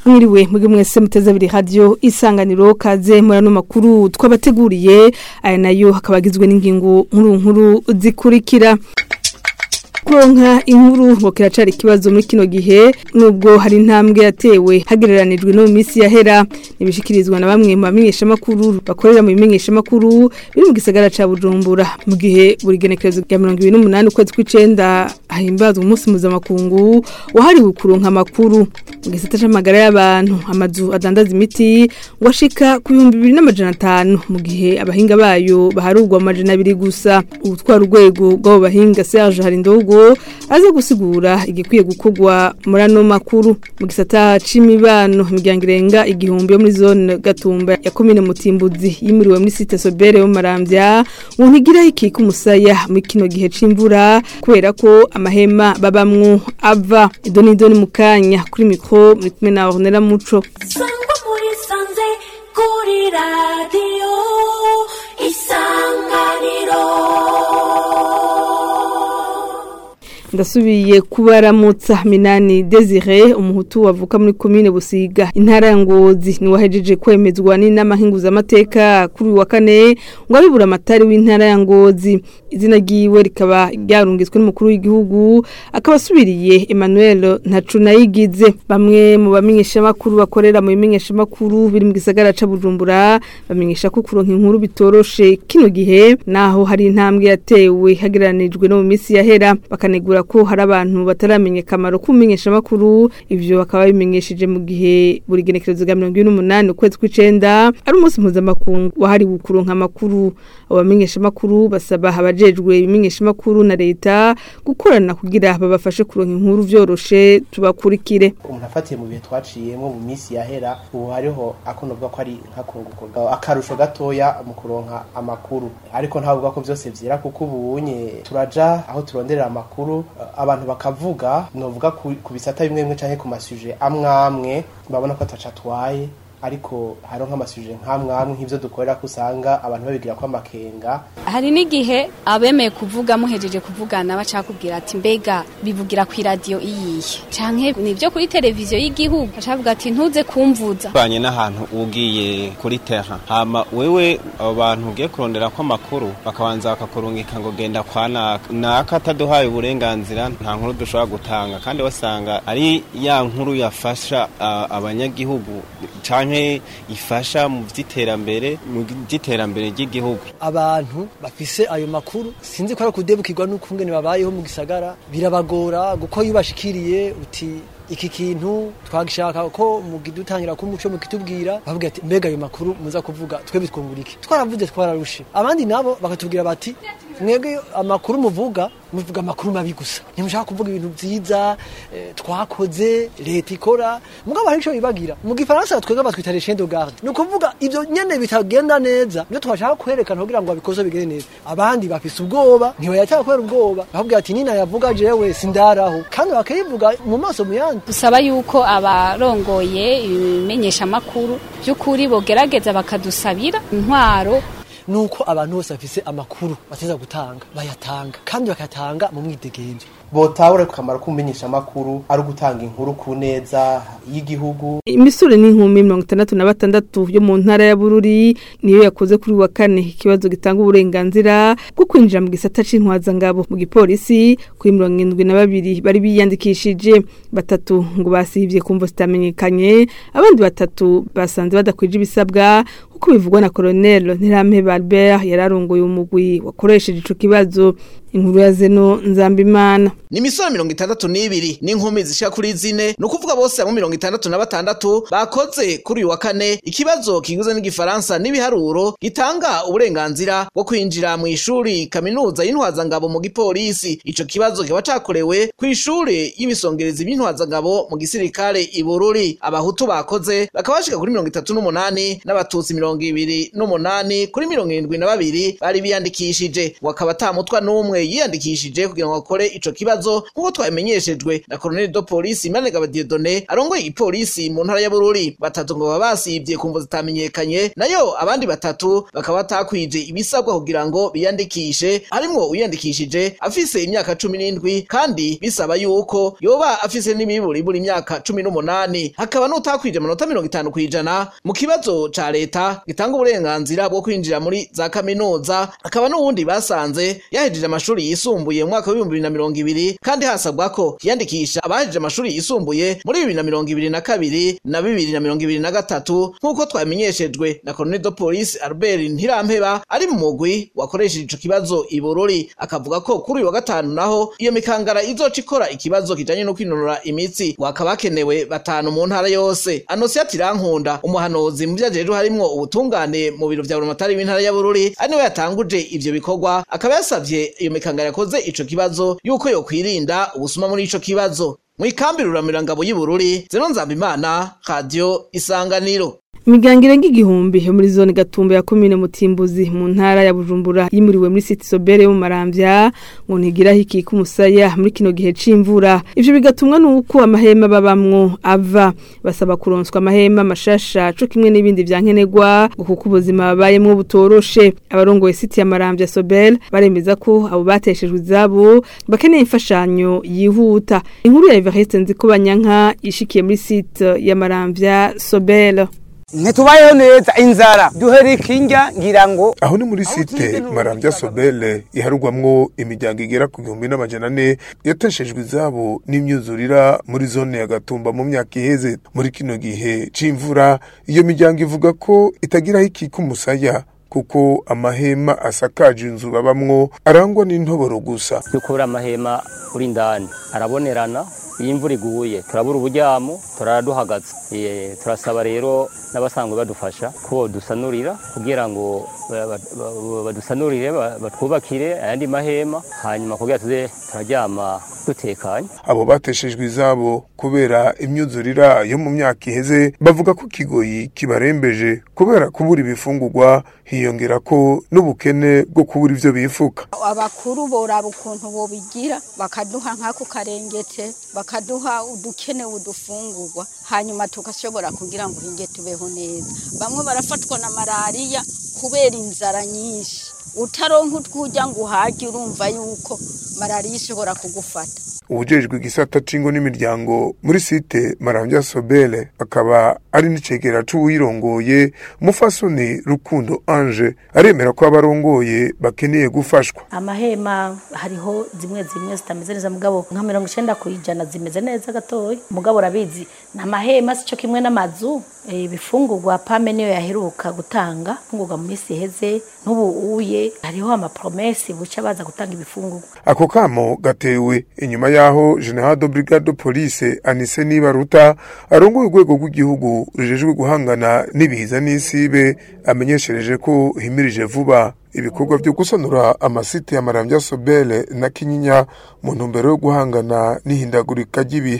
mwiriwe mwebwe mwese muteze abiri radio isanganiro kaze murano makuru twabateguriye aya nayo hakaba agizwe n'ingingo nkuru nkuru zikurikira kuronka inkuru ngo kiracari ikibazo muri kino gihe nubwo hari intambwe yatewe hagereranijwe no mu minsi yahera nibishikirizwa na bamwe mu bamenyesha makuru bakorera mu bimenyesha makuru biri mu gisagara ca Bujumbura mu gihe buri genekerezo rya 28 ukwezi kw'icenda hahimbazwa umunsi mpuzamakungu wahariwe kuronka amakuru mu gisata c'amagara y'abantu amazu adandaza imiti ngo ashika ku bihumbi bibiri n'amajana atanu mu gihe abahinga bayo baharugwa amajana abiri gusa ubutwara urwego rw'abo bahinga Serge Harindogo aza gusigura igikwiye gukorwa muri ano makuru mu gisata c'imibano imiryango irenga igihumbi yo muri zone gatumba ya komine mutimbuzi yimuriwe muri site sobere yo maramvya ngo ntigiraho ikika umusaya muri kino gihe c'imvura kubera ko amahema babamwo ava idoni idoni mu kanya kuri mikro muri kumwe na Ornella Muco sangwa muri sanze kuri radiyo isanganiro ndasubiye kubaramutsa minani Desire umuhutu wavuka muri komine Busiga intara ya Ngozi ni wahejeje kwemezwa n'inama amateka kuri uyu wa kane ngo abibura amatari w'intara ya Ngozi izina ryiwe rikaba ryarungitswe n'umukuru w'igihugu akaba asubiriye Emmanuel Ntacunayigize bamwe mu bamenyesha makuru bakorera mu bimenyesha makuru biri mu gisagara ca Bujumbura bamenyesha ko kuronka inkuru bitoroshe kino gihe naho hari intambwe yatewe hagereranijwe no mu minsi yahera bakanegura ko hari abantu bataramenya akamaro k'umenyesha makuru ivyo bakaba bimenyesheje mu gihe buri genekerezo rya 28 ukwezi kw'icenda ari umunsi mpuzamakungu wahariwe kuronka amakuru abo bamenyesha makuru basaba abajejwe ibimenyesha makuru na leta gukorana kugira babafashe kuronka inkuru vyoroshe tubakurikire umuntu afatiye mu bihe twaciyemo mu minsi yahera ubu hariho akonovuga ko ari nkakunguko akarusho gatoya mu kuronka amakuru ariko ntavuga ko vyose vyera kuko ubunye turaja aho turonderera amakuru abantu bakavuga novuga ku bisata bimwe bimwe canke ku masuje amwe amwe babona ko ataca atwaye ariko hariho nk'amasuje nk'amwamwe nk'ivyo dukorera ko usanga abantu babigira ko amakenga hari n'igihe abemeye kuvuga muhejeje kuvugana bacakubwira ati mbega bivugira ku iradiyo iyihe canke nivyo kuri televiziyo y'igihugu bacavuga ati ntuze kumvuza banye n'ahantu ugiye kuri terra hama wewe abo bantu ugiye kurondera ko amakuru bakabanza bakakurungika ngo genda kwa naka naka ataduhaye uburenganzira nta nkuru dushobora gutanga kandi wasanga ari ya nkuru yafasha uh, abanyagihugu canke ifasha mu vy'iterambere mu vy'iterambere ry'igihugu abantu bafise ayo makuru sinzi ko ari kudebukirwa n'ukungene babayeho mu gisagara birabagora guko yubashikiriye uti iki kintu twagishaka ko mugidutangira ko umuco mukitubwira bavuga ati mbega ayo makuru muza kuvuga twe bitwungurike twaravuze twararushe abandi nabo bakatubwira bati mwebwe amakuru muvuga muvuga amakuru mabi gusa ntimushaka kuvuga ibintu vyiza eh, twakoze leta ikora mugabo hari ico bibagira mu gifaransa twebwe batwita les chiens de garde ni ukuvuga ivyo nyene bitagenda neza nivyo twashaka kwerekana kugira ngo abikoze bigende neza abandi bafise ubwoba ntibayataka kubera ubwoba bavuga ati nina yavuga jewe sindaraho kandi bakayivuga mu maso mu yandi dusaba yuko abarongoye ibimenyeshamakuru by'ukuri bogerageza bakadusabira intwaro nuko abantu bose bafise amakuru bateza gutanga bayatanga kandi bakatanga mu mwidegenzo botahura ku kamaro k'umumenyesha makuru ari ugutanga inkuru ku neza y'igihugu imisore n'inkumi mirongo itandatu na batandatu yo mu ntara ya bururi niyo yakoze kuri wa kane ikibazo gitanga uburenganzira bwo kwinjira mu gisata c'intwazangabo mu gipolisi kuri mirongo indwi na babiri bari biyandikishije batatu ngo basivye kumva zitamenyekanye abandi batatu basanze badakwije ibisabwa kuko bivugwa na Colonel Ntirampeba Albert yararongoye umugwi wakoresheje ico kibazo inkuru ya Zeno Nzambimana ni imisoro mirongo itandatu n'ibiri n'inkumi zishika kuri zine ni ukuvuga bose hamwe mirongo itandatu na batandatu bakoze kuri uyu wa kane ikibazo kigizwe n'igifaransa n'ibiharuro gitanga uburenganzira bwo kwinjira mu ishuri kaminuza y'intwazangabo mu gipolisi ico kibazo kiba cakorewe ku ishure y'ibisongerezi b'intwazangabo mu gisirikare ibururi abahutu bakoze bakaba bashika kuri mirongo itatu n'umunani n'abatutsi mirongo ibiri n'umunani kuri mirongo irindwi na babiri bari biyandikishije wakaba atamutwa n'umwe yiyandikishije kugira ngo akore ico kibazo nk'uko twabimenyeshejwe na Colonel de Police Imanegaba Dieudonné arongoye ipolisi mu ntara ya Bururi batatu ngo baba basivye kumvo zitamenyekanye nayo abandi batatu bakaba batakwije ibisabwa kugira ngo biyandikishe harimwo uyandikishije afise imyaka cumi n'indwi kandi bisaba yuko yoba afise n'imiburi buri imyaka cumi n'umunani hakaba n'utakwije amanota mirongo itanu kw'ijana mu kibazo ca leta gitanga uburenganzira bwo kwinjira muri za kaminuza hakaba n'uwundi basanze yahejeje amashuri yisumbuye mu mwaka w'ibihumbi bibiri na mirongo ibiri kandi hasabwa ko yiyandikisha abahejeje amashuri yisumbuye muri bibiri na mirongo ibiri na kabiri na bibiri na mirongo ibiri na gatatu nk'uko twamenyeshejwe na Colonel de Police Albert Ntirampeba ari mu mugwi wakoresheje ico kibazo i Bururi akavuga ko kuri uyu wa gatanu naho iyo mikangara izoca ikora ikibazo kijanye no kwinonora imitsi wakaba hakenewe batanu mu ntara yose Anosia Tirankunda umuhanuzi mu vyajejwe harimwo ubutungane mu biro vya Buramatari w'intara ya Bururi ari niwe yatanguje ivyo bikorwa akaba yasavye iyo mikangara yakoze ico kibazo yuko yokwirinda ubusuma muri ico kibazo mw'ikambi ruramirangabo y'Ibururi Zeno Nzambimana Radio Isanganiro Imigango irenga igihumbi yo muri zone Gatumba ya komine Mutimbuzi mu ntara ya Bujumbura yimuriwe muri City Sobere yo mu Maramvya ngo ntigira hiki kumusaya muri kino gihe c'imvura ivyo bigatumwa nuko amahema babamwo ava basaba kuronswa amahema mashasha co kimwe n'ibindi vyankenerwa ngo kuko ubuzima babayemwo butoroshe abarongoye City ya Maramvya Sobel baremeza ko abo bateshejwe izabo bakeneye imfashanyo yihuta inkuru ya Evariste Nzikobanyanka ishikiye muri City ya Maramvya Sobel ntitubayeho neza inzara duhere ikinjya ngira ngo aho ni muri site marambya sobele iharugwamwo imiryango igera ku gihumbi n'amajana ane yateshejwe izabo n'imyuzurira muri zone ya gatumba mu myaka iheze muri kino gihe c'imvura iyo miryango ivuga ko itagiraho ikika umusaya kuko amahema asakaje inzu babamwo arangwa n'intoboro gusa dukura amahema uri indani arabonerana iyo imvura iguye turabura uburyamo turaraduhagaze Eh, turasaba rero n'abasanzwe badufasha ko dusanurira kugira ngo ba- ba- ba- badusanurire ba- batwubakire ayandi mahema hanyuma kugira tuze turaryama dutekanye abo bateshejwe izabo kubera imyuzurira yo mu myaka iheze bavuga ko kigoyi kibarembeje kubera kubura ibifungurwa hiyongera ko n'ubukene bwo kubura ivyo bifuka abakuru boraba ukuntu bobigira bakaduha nk'ako karengete bakaduha udukenewe udufungurwa hanyuma tugashobora kugira ngo hinge tubeho neza bamwe barafatwa na malariya kubera inzara nyinshi utaronka utwujya ngo uhage urumva yuko malariya ishobora kugufata ubujejwe igisata c'ingo n'imiryango muri site marambya sobele akaba ari n'icegera c'uwirongoye umufasoni rukundo ange aremera ko abarongoye bakeneye gufashwa amahema hariho zimwe zimwe zitameze neza mugabo nka mirongo icenda ku ijana zimeze neza gatoya mugabo urabizi ni amahema sico kimwe n'amazu Eh, ibifungurwa pame niyo yaheruka gutanga ifungurwa mu minsi iheze n'ubu uye hariho amapromesi buca baza gutanga ibifungurwa ako kamo gatewe inyuma y'aho general de brigade de police anise nibaruta arongoye urwego rw'igihugu rujejwe guhangana n'ibiza n'isibe amenyeshereje ko himirije vuba ibikorwa byo gusanura amasite ya marambya sobele na kinyinya mu ntumbero yo guhangana n'ihindagurika ry'ibihe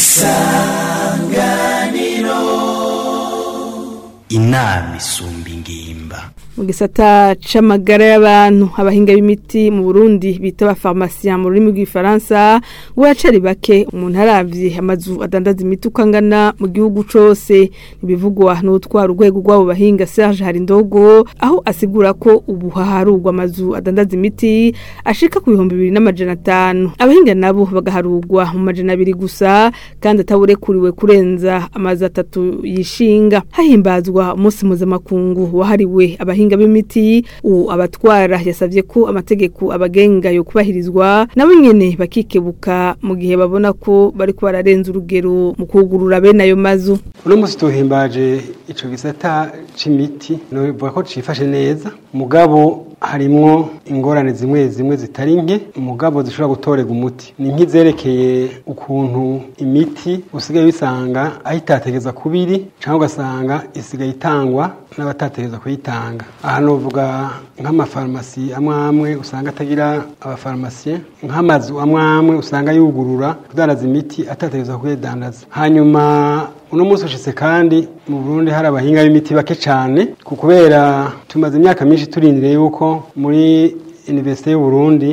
inama isumba ingimba mu gisata c'amagara y'abantu abahinga b'imiti mu Burundi bita ba pharmacien mu rurimi rw'ifaransa ngo yacari bake umuntu aravye amazu adandaza imiti uko angana mu gihugu cose nibivugwa n'utwara urwego rw'abo bahinga Serge Harindogo aho asigura ko ubu haharurwa amazu adandaza imiti ashika ku bihumbi bibiri n'amajana atanu abahinga nabo bagaharurwa mu majana abiri gusa kandi ataburekuriwe kurenza amazu atatu yishinga hahimbazwa umunsi mpuzamakungu wahariwe abahinga b'imiti ubu abatwara yasabye ko amategeko abagenga yo kubahirizwa nabo nyene bakikebuka mu gihe babona ko bariko bararenza urugero mu kugurura bene ayo mazu uno munsi tuhimbaje ico gisata c'imiti novuga ko cifashe neza mugabo harimwo ingorane zimwe zimwe zitari nke mugabo zishobora gutorega umuti ni nk'izerekeye ukuntu imiti usigaye bisanga aho itategeza kubiri cyangwa ugasanga isigaye itangwa n'abatategeza kuyitanga aha novuga nk'amafarumasi amwe amwe usanga atagira abafarumasiye nk'amazu amwe amwe usanga yugurura kudandaza imiti atategeza kuyidandaza hanyuma uno munsi ushitse kandi mu Burundi hari abahinga b'imiti bake cyane ku kubera tumaze imyaka myinshi turindiriye yuko muri Universite y'u Burundi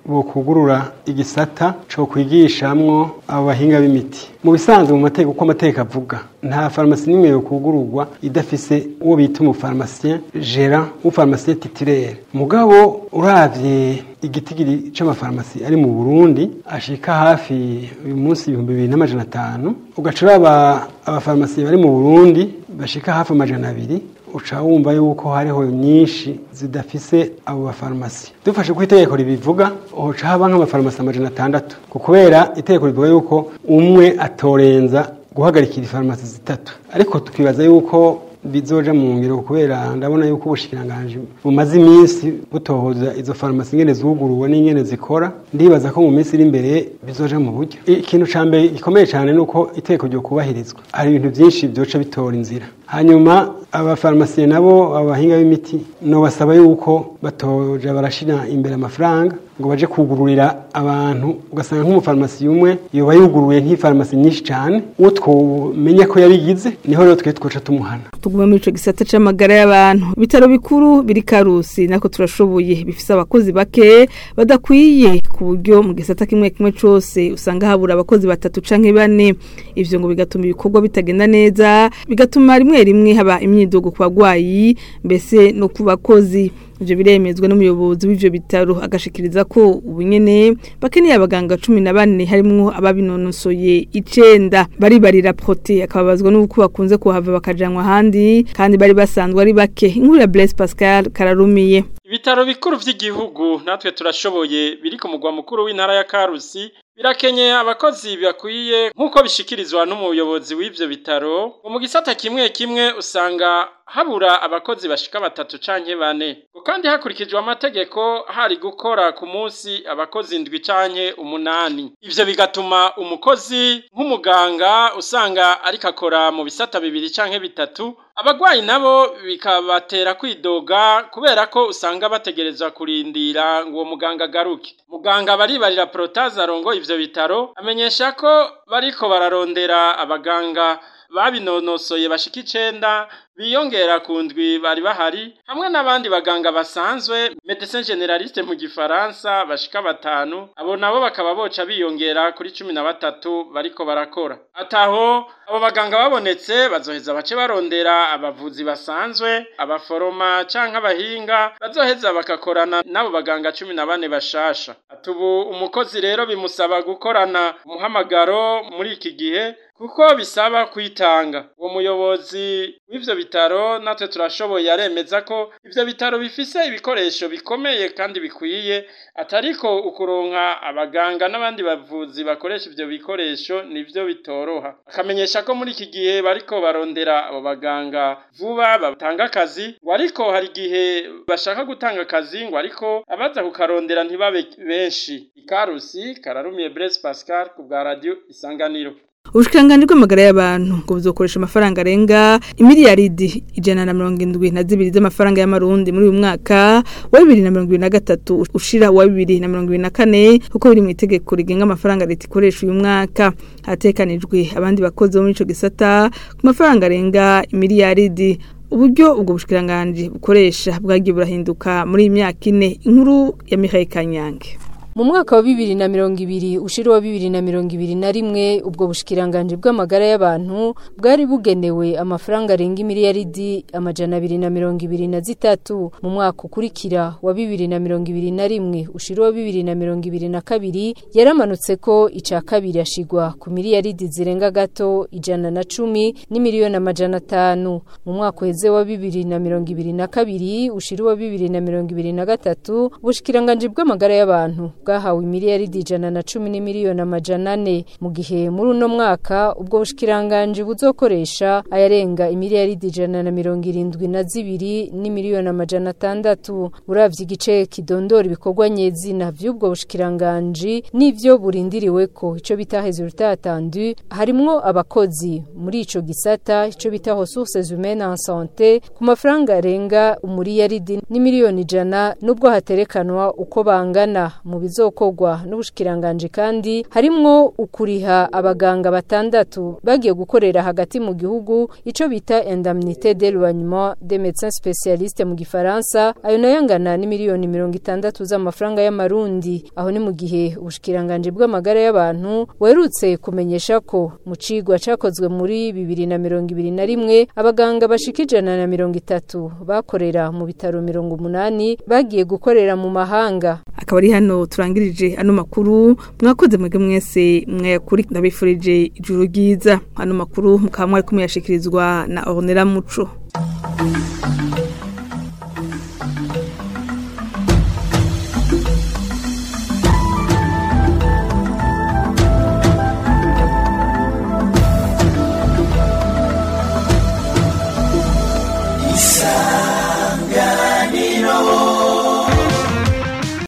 bokugurura igisata co kwigishamwo abo bahinga b'imiti mu bisanzwe mu mategeko uko amategeko avuga nta farumasi n'imwe yo kugururwa idafise uwo bita umufarmasien gérant umufarmasien titulaire mugabo uravye igitigiri c'amafarumasi ari mu Burundi ashika hafi uyu munsi ibihumbi bibiri n'amajana atanu ugaca uraba abafarumasi bari mu Burundi bashika hafi amajana abiri uca wumva yuko hariho nyinshi zidafise abo bafarumasi dufashe ko itegeko ribivuga uca haba nk'amafarumasi amajana atandatu kubera itegeko rivuga yuko umwe atorenza guhagarikira ifarumasi zitatu ariko tukibaza yuko bizoja mu ngiro kubera ndabona yuko ubushikiranganje bumaze iminsi butohoza izo farumasi ingene zuguruwe n'ingene zikora ndibaza ko mu minsi iri imbere bizoja mu buryo ikintu ca mbere gikomeye cyane ni uko itegeko ryo kubahirizwa hari ibintu byinshi byoca bitora inzira hanyuma abafarumasiye nabo abahinga b'imiti no basaba yuko batoja barashira imbere amafaranga ngo baje kugururira abantu ugasanga nk'umufarumasi umwe yoba yuguruye nk'ifarumasi nyinshi cyane uwo twomenya ko yabigize niho rero twe twoca tumuhana tuguma muri ico gisata c'amagara y'abantu bitaro bikuru biri karusi nako turashoboye bifise abakozi bake badakwiye ku buryo mu gisata kimwe kimwe cose usanga habura abakozi batatu canke bane ivyo ngo bigatuma ibikorwa bitagenda neza bigatuma rimwe rimwe haba imyidogo ku bagwayi mbese no ku bakozi ivyo biremezwa n'umuyobozi w'ivyo bitaro agashikiriza ko ubu nyene bakeneye abaganga cumi na bane harimwo ababinonosoye icenda baribarira prote akababazwa n'uko bakunze kuhava bakajanwa ahandi kandi bari basanzwe ari bake inkuru ya Blaise Pascal kararumiye Ibitaro bikuru vy'igihugu natwe turashoboye biri ku mugwa mukuru w'intara ya Karusi birakenye abakozi bakwiye nk'uko bishikirizwa n'umuyobozi w'ivyo bitaro mu gisata kimwe kimwe usanga habura abakozi bashika batatu canke bane ngo kandi hakurikijwe amategeko hari gukora ku munsi abakozi indwi canke umunani ivyo bigatuma umukozi nk'umuganga usanga ariko akora mu bisata bibiri canke bitatu abagwayi nabo bikabatera kwidoga kubera ko usanga bategerezwa kurindira ngo uwo muganga agaruke muganga baribarira protaze arongo ivyo bitaro amenyesha ko bariko bararondera abaganga babinonosoye bashika icenda biyongera ku ndwi bari bahari hamwe n'abandi baganga basanzwe medecin generaliste mu gifaransa bashika batanu abo nabo bakaba boca biyongera kuri cumi na batatu bariko barakora ataho abo baganga babonetse bazoheza bace barondera abavuzi basanzwe abaforoma canke abahinga bazoheza bakakorana n'abo baganga cumi na bane bashasha atubu umukozi rero bimusaba gukorana umuhamagaro muri iki gihe kuko bisaba kwitanga uwo muyobozi w'ivyo bitaro natwe turashoboye aremeza ko ivyo bitaro bifise ibikoresho bikomeye kandi bikwiye atariko ukuronka abaganga n'abandi bavuzi bakoresha ivyo bikoresho nivyo bitoroha akamenyesha ko muri iki gihe bariko barondera abo baganga vuba batanga akazi ngo ariko hari igihe bashaka gutanga akazi ngo ariko abaza kukarondera ntibabe benshi ikarusi kararumiye Blaise Pascal ku bwa radio isanganiro Ubushikanganje bw'amagara y'abantu ngo buzokoresha amafaranga arenga imiliyaridi ijana na mirongo indwi na zibiri z'amafaranga y'amarundi muri uyu mwaka wa bibiri na mirongo ibiri na gatatu ushira wa bibiri na mirongo ibiri na kane kuko biri mu itegeko rigenga amafaranga leta ikoresha uyu mwaka hatekanijwe abandi bakozi bo muri ico gisata ku mafaranga arenga imiliyaridi uburyo ubwo bushikiranganje bukoresha bwagiye burahinduka muri iyi myaka ine inkuru ya Michael Kanyange mu mwaka wa bibiri na mirongo ibiri ushira wa bibiri na mirongo ibiri na rimwe ubwo bushikiranganje bw'amagara y'abantu bwari bugenewe amafaranga arenga imiliyaridi amajana abiri na mirongo ibiri na zitatu mu mwaka ukurikira wa bibiri na mirongo ibiri na rimwe ushira wa bibiri na mirongo ibiri na kabiri yaramanutse ko ica kabiri ashigwa ku miliyaridi zirenga gato ijana na cumi n'imiliyoni amajana atanu mu mwaka uheze wa bibiri na mirongo ibiri na kabiri ushira wa bibiri na mirongo ibiri na gatatu ubushikiranganje bw'amagara y'abantu bwahawe miliyaridi ijana na cumi n'imiliyoni amajana ane mu gihe muri uno mwaka ubwo bushikiranganje buzokoresha ayarenga imiliyaridi ijana na mirongo irindwi na zibiri n'imiliyoni amajana atandatu uravye igice kidondora ibikorwa nyezina vy'ubwo bushikiranganje n'ivyo burindiriwe ko ico bita resultat attendu harimwo abakozi muri ico gisata ico bita ressources humaines en santé ku mafaranga arenga umuriyaridi n'imiliyoni ijana nubwo haterekanwa uko bangana mu bizo bizokogwa n'ubushikiranganje kandi harimwo ukuriha abaganga batandatu bagiye gukorera hagati mu gihugu ico bita indemnité d'éloignement des médecins spécialistes mu gifaransa ayo nayo angana ni miliyoni mirongo itandatu z'amafaranga y'amarundi aho ni mu gihe ubushikiranganje bw'amagara y'abantu werutse kumenyesha ko mu cigwa cakozwe muri bibiri na mirongo ibiri na rimwe abaganga bashika ijana na mirongo itatu bakorera mu bitaro mirongo umunani bagiye gukorera mu mahanga akaba ari hano turangirije ano makuru mwakoze mwebwe mwese mwayakuri ndabifurije ijuru ryiza ano makuru mukaba mwari kumuyashikirizwa na Ornella Muco